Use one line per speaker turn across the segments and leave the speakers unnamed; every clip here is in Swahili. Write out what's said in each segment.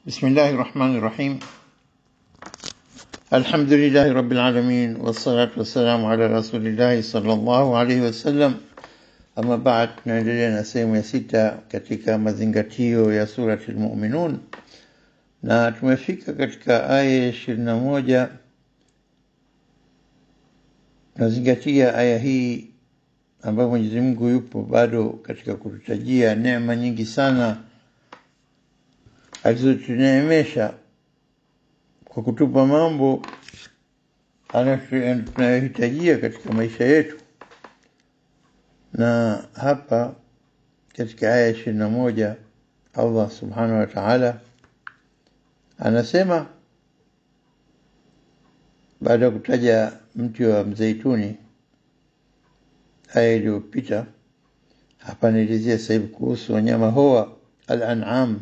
بسم الله الرحمن الرحيم الحمد لله رب العالمين والصلاة والسلام على رسول الله صلى الله عليه wasallam ama baad tunaendelea na sehemu ya sita katika mazingatio ya surati lmuminun na tumefika katika aya ya ishirini na moja tunazingatia aya hii ambayo mwenyezi mungu yupo bado katika kututajia neema nyingi sana alizotuneemesha kwa kutupa mambo tunayohitajia katika maisha yetu na hapa katika aya ishirini na moja allah subhanahu wa taala anasema baada ya kutaja mti wa mzeituni aya iliyopita hapa naelezea sasa hivi kuhusu wanyama hoa al-an'am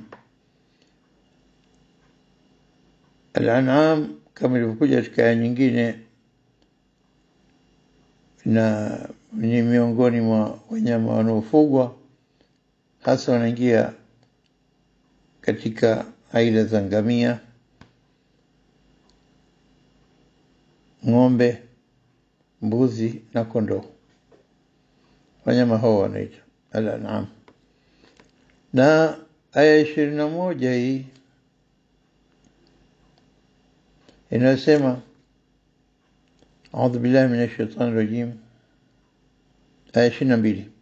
al-an'am kama ilivyokuja katika aya nyingine na ni miongoni mwa wanyama wanaofugwa hasa wanaingia katika aila za ngamia ng'ombe mbuzi na kondoo wanyama hao wanaita al-an'am na aya ishirini na moja hii inayosema audhu billahi min ashaitani rajim aya ishirini na mbili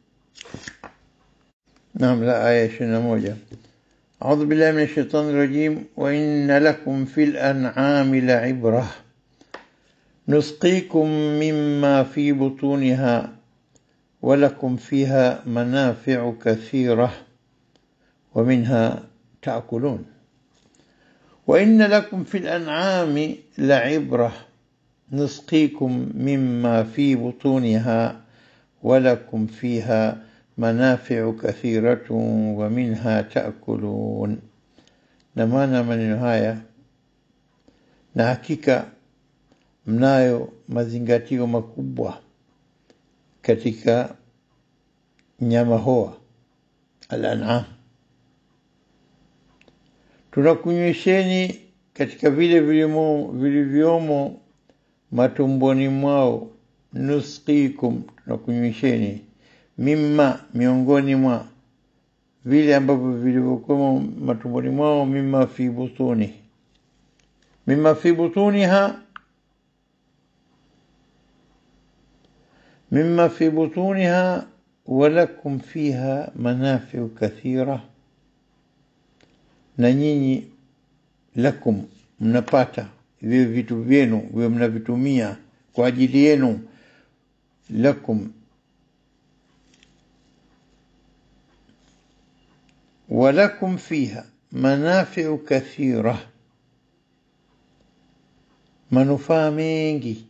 naam la aya ishirini na moja أعوذ بالله من الشيطان الرجيم وإن لكم في الأنعام لعبرة نسقيكم مما في بطونها ولكم فيها منافع كثيرة ومنها تأكلون وإن لكم في الأنعام لعبرة نسقيكم مما في بطونها ولكم فيها منافع كثيرة ومنها تأكلون نمانا maneno haya na hakika mnayo mazingatio makubwa katika nyama hoa al-an'am tunakunywesheni katika vile vilivyomo matumboni mwao nusqikum tunakunywesheni mimma miongoni mwa vile ambavyo vilivyokuwa matumboni mwao mimma fi butuni mimma fi butuniha mimma fi butuniha walakum fiha manafiu kathira na nyinyi lakum mnapata vile vitu vyenu vile mnavitumia kwa ajili yenu lakum ولكم فيها منافع كثيرة manufaa mengi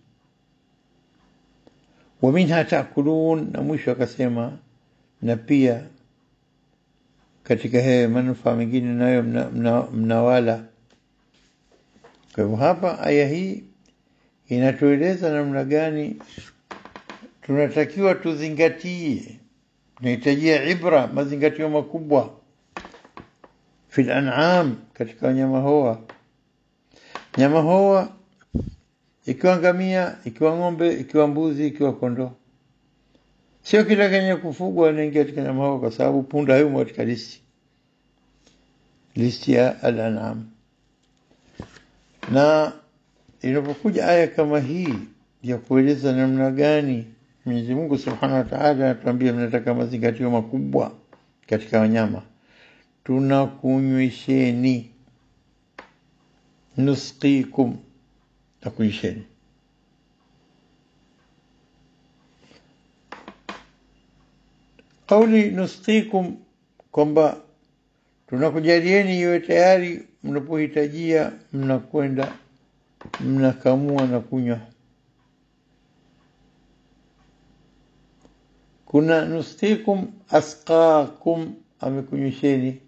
waminha taakulun na mwisho akasema na pia katika haya manufaa mengine nayo mnawala mna, mna kwa hivyo hapa aya hii inatueleza namna gani tunatakiwa tuzingatie tunahitajia ibra mazingatio makubwa fi lan'am katika wanyama hoa nyama hoa ikiwa ngamia ikiwa ng'ombe ikiwa mbuzi ikiwa kondoo sio kila kenye kufugwa anaingia katika nyama hoa kwa sababu punda hayumo katika listi listi ya al-an'am na inapokuja aya kama hii ya kueleza namna gani Mwenyezi Mungu Subhanahu wa Ta'ala anatuambia mnataka mazingatio makubwa katika wanyama tunakunywisheni nusqikum nakunywisheni kauli nusqikum kwamba tunakujalieni iwe tayari mnapohitajia mnakwenda mnakamua na kunywa kuna nusqikum asqakum amekunywisheni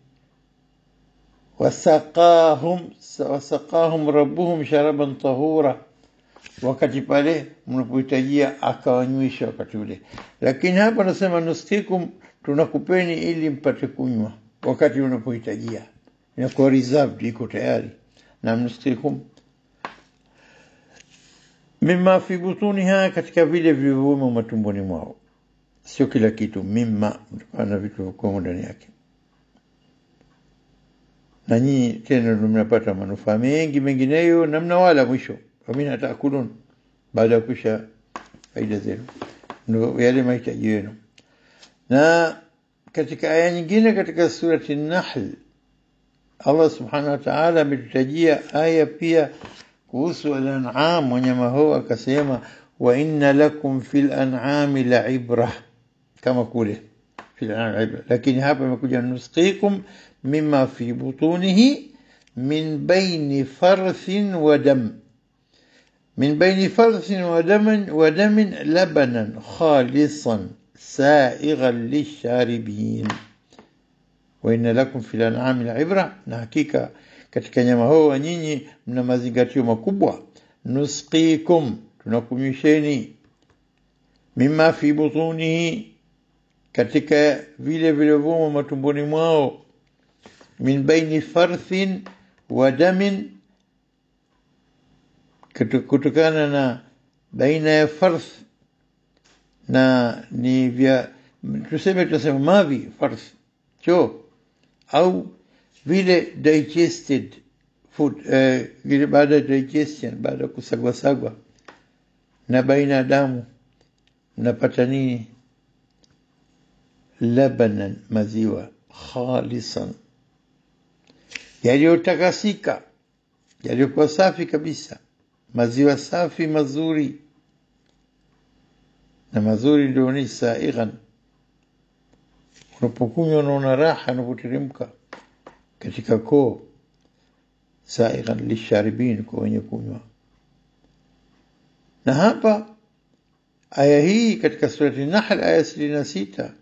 wasaqahum wasaqahum rabbuhum sharaban tahura wakati pale mnapohitajia akawanywisha wakati ule lakini hapa nasema nustikum tunakupeni ili mpate kunywa wakati unapohitajia inakuwa reserved iko tayari na mnusqikum mimma fi butuniha katika vile vilivyomo matumboni mwao sio kila kitu mimma kutokana na vitu vilivyokuwemo ndani yake na nyinyi tena ndio mnapata manufaa mengi mengineyo na mnawala mwisho famina taakulun baada ya kusha faida zenu ndio yale mahitaji yenu na katika aya nyingine katika surati Nahl Allah subhanahu wa ta'ala ametutajia aya pia kuhusu al-an'am wanyama hao akasema wa inna lakum fil an'ami la'ibra kama kule fil an'ami ibra lakini hapa imekuja nusqikum mimma fi butunihi min baini farthin wa dam من بين فرث ودم ودم لبنا خالصا سائغا للشاربين وإن لكم في الأنعام العبرة na hakika katika nyama hao nyinyi mna mazingatio makubwa nusqikum tunakunywisheni mimma fi butunihi katika vile vilivyomo matumboni mwao min baini farthin wa damin kutokana na baina ya farth na ni vya tuseme tunasema mavi farth choo au vile digested food uh, vile baada ya digestion baada ya kusagwa sagwa na baina ya damu mnapata nini labanan maziwa khalisan yaliyotakasika yaliyokuwa safi kabisa maziwa safi mazuri na mazuri ndio ni saighan unapokunywa unaona raha unapoteremka katika koo saighan lisharibin kwa wenye kunywa na hapa aya hii katika surati Nahl aya sitini na sita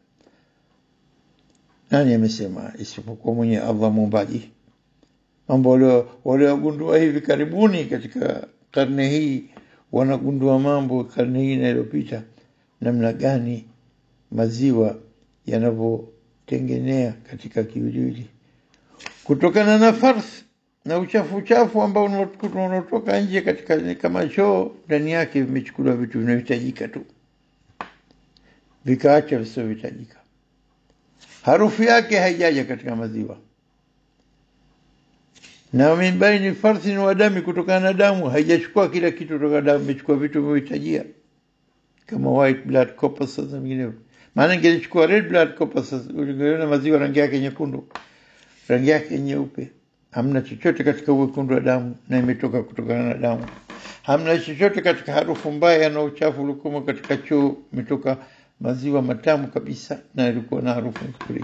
nani amesema isipokuwa mwenye Allah muumbaji mambo waliogundua hivi karibuni katika karne hii wanagundua mambo karne hii inayopita namna gani maziwa yanavyotengenea katika kiwiliwili kutokana na farth na uchafu uchafu ambao unaotoka nje katika kama choo ndani yake vimechukuliwa vitu vinavyohitajika tu vikaacha visivyohitajika harufu yake haijaja katika maziwa na min baini farthin wa dami kutokana na damu haijachukua kila kitu kutoka damu imechukua vitu vinavyohitajia kama white blood corpuscles na vinginevyo maana ingelichukua red blood corpuscles ungeona maziwa rangi yake nyekundu rangi yake nyeupe hamna chochote katika uwekundu wa damu na imetoka kutokana na damu hamna chochote katika harufu mbaya na uchafu uliokuwa katika choo imetoka maziwa matamu kabisa na yalikuwa na harufu nzuri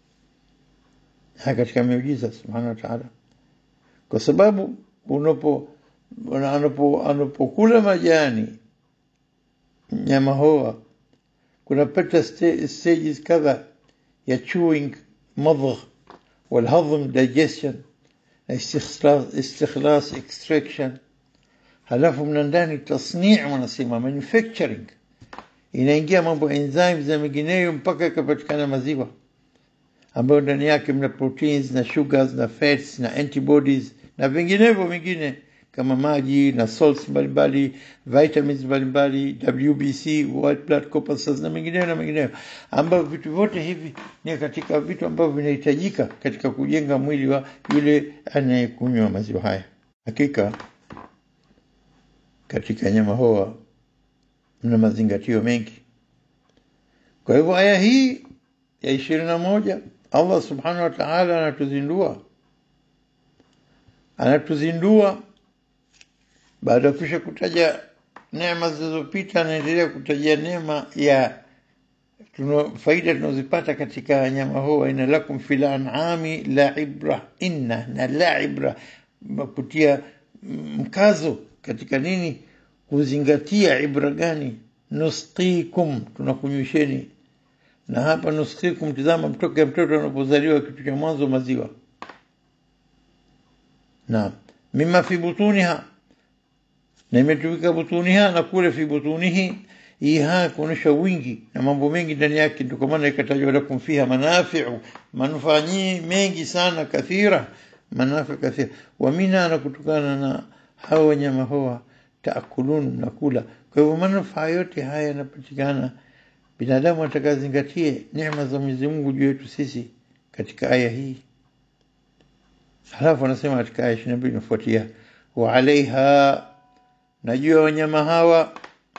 katika miujiza subhanahu wa ta'ala kwa sababu unapo anapo anapokula majani nyama hoa kunapata stages kadha ya chewing madgh والهضم digestion استخلاص استخلاص extraction halafu mna ndani tasnii wanasema manufacturing inaingia mambo enzymes na mengineyo mpaka ikapatikana maziwa ambayo ndani yake mna proteins na sugars na fats na antibodies na vinginevyo vingine kama maji na salts mbalimbali vitamins mbalimbali WBC white blood corpuscles na mengineyo na mengineyo ambavyo vitu vyote hivi ni katika vitu ambavyo vinahitajika katika kujenga mwili wa yule anayekunywa maziwa haya hakika katika nyama hoa mna mazingatio mengi kwa hivyo aya hii ya ishirini na moja Allah subhanahu wa ta'ala anatuzindua anatuzindua baada ya kisha kutaja neema zilizopita anaendelea kutajia neema ya tuno, faida tunazopata katika nyama hoa inna lakum fil an'ami la ibra inna na la ibra kutia mkazo katika nini kuzingatia ibra gani nusqikum tunakunywisheni na hapa nusqikum tizama mtoke ya mtoto anapozaliwa kitu cha mwanzo maziwa na mima fi butuniha na imetumika butuniha na kule fi butunihi iha kuonyesha wingi na mambo mengi ndani yake ndio kwa maana ikatajwa lakum fiha manafi'u manufaa mengi sana kathira manafi kathira wa mina na kutokana na hao wanyama hoa taakulun mnakula kwa hivyo manufaa yote haya yanapatikana binadamu atakazingatie neema za Mwenyezi Mungu juu yetu sisi katika aya hii halafu anasema katika aya 22 inafuatia wa alaiha najua wanyama hawa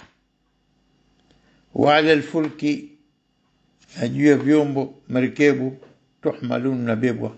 wa ala alfulki najua vyombo marikebu tuhmalun nabebwa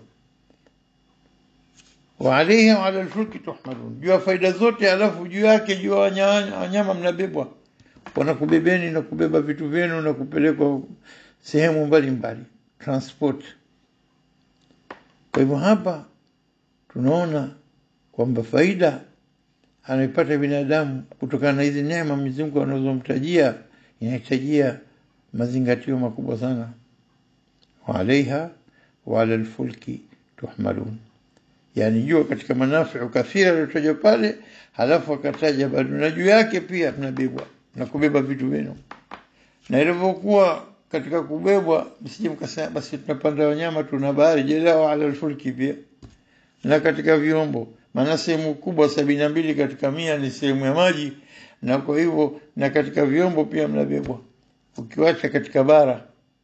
wa alaiha wa ala alfulki tuhmalun jua faida zote alafu juu yake jua wanyama mnabebwa wanakubebeni na kubeba vitu vyenu na kupelekwa sehemu mbalimbali transport kwa hivyo hapa tunaona kwamba faida anaipata binadamu kutokana na hizi neema Mwenyezi Mungu anazomtajia inahitajia mazingatio makubwa sana wa alaiha wa ala alfulki tuhmalun yani jua katika manafiu kathira aliyotajwa pale halafu akataja bado na juu yake pia mnabebwa na kubeba vitu vyenu na ilivyokuwa katika kubebwa msije mkasema basi tunapanda wanyama tuna bahari jela ala alfulki pia na katika vyombo maana sehemu kubwa sabini na mbili katika mia ni sehemu ya maji na kwa hivyo na katika vyombo pia mnabebwa ukiwacha katika bara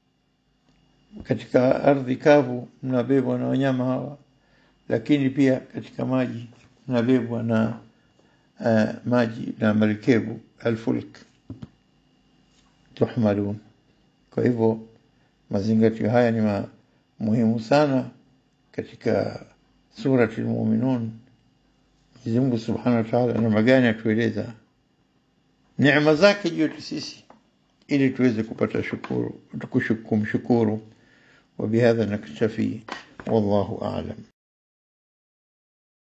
katika ardhi kavu mnabebwa na wanyama hawa lakini pia katika maji mnabebwa na uh, maji na marikebu alfulk tuhmalun kwa hivyo mazingatio haya ni ma, muhimu sana katika surati al-mu'minun Mwenyezi Mungu Subhanahu wa Ta'ala namna gani atueleza neema zake juu yetu sisi ili tuweze kupata shukuru kumshukuru وبهذا نكتفي والله أعلم